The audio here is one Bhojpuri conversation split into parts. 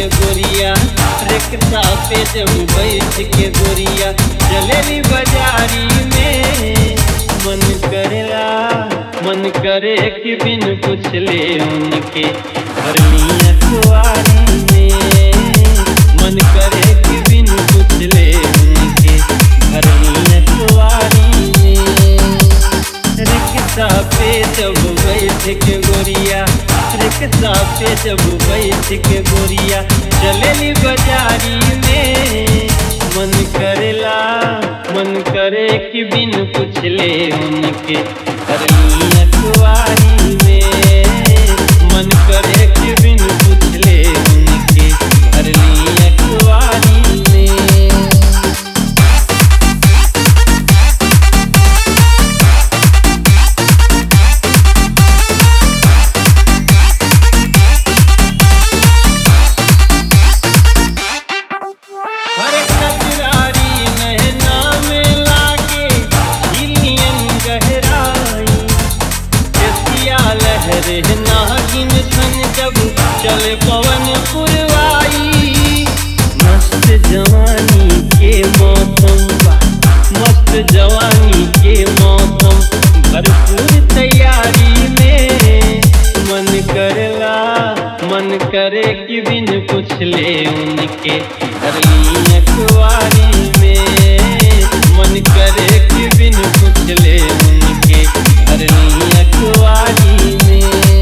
गोरिया रिक्शा पे जब बैठ के गोरिया चलेली बाजारी में मन करेला मन करे कि बिन पूछले उनके भरली अखबारी में मन करे कि बिन पूछले उनके भरली अखबारी में रिक्शा पे जब बैठ के गोरिया रिक्शा पे जब बैठ के गोरिया चलेली बाजारी में मन करेला मन करे कि बिन पूछले उनके करली अखबारी में मन करे कि बिन पूछले उनके करली अखबारी में हर कजरारी नहना में लागे हिलियन गहराई एसिया लहरे नागिन सन जब चले पवन पुरवाई मस्त जवानी के मौसम बा मस्त जवानी के मौसम भरपूर तैयारी में मन करेला मन करे कि बिन पूछले उनके करली अखबारी में मन करे कि बिन पूछले उनके करली अखबारी में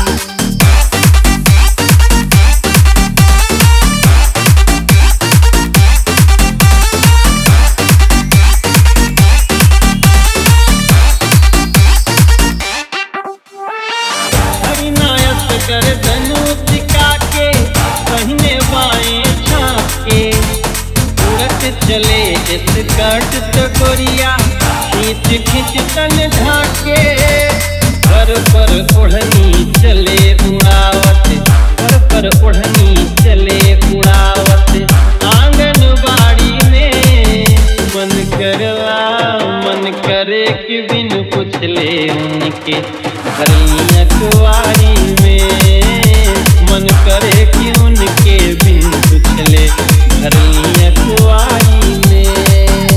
हरिनायक कर धनुष का के पहिने बाएं झाँके उड़त चले स्कर्ट तो गोरिया खींच खींच तन ढाके पर पर ओढ़नी चले उड़ावत पर पर ओढ़नी चले उड़ावत आंगन बाड़ी में मन करला मन करे कि बिन पूछले उनके भरली अखबारी में मन करे कि उनके बिन पूछले भरली अखबारी में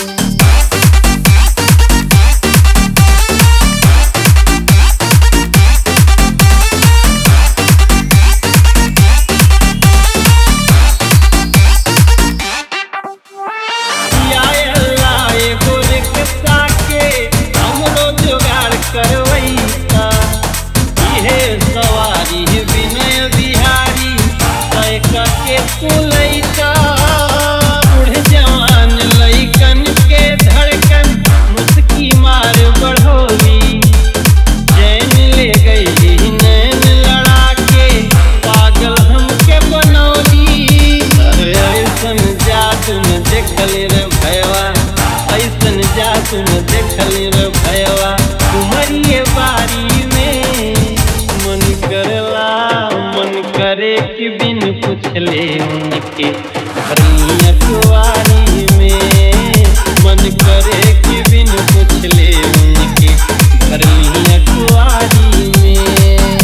आए अल्लाह एगो रिक्शा के हमरो जुगाड़ करवैता इहे सवारी विनय बिहारी तय के कुलैता बूढ़ जवान लइकन के धड़कन मुस्की मार बढ़ोली चैन ले गई नैन लड़ा के पागल हमके बनौली अरे ऐसन जादू न देखली रे भयवा ऐसन जादू न देखली रे भयवा तुम्हारी बारी में मन करला मन करे कि बिन पूछले उनके भरली अखबारी में मन करे कि बिन पूछले उनके भरली अखबारी में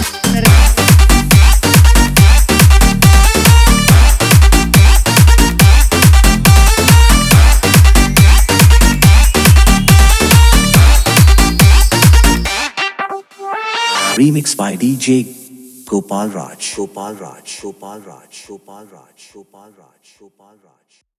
Remixed by DJ Gopal Raj. Gopal Raj. Gopal Raj. Gopal Raj. Gopal Raj. Gopal Raj.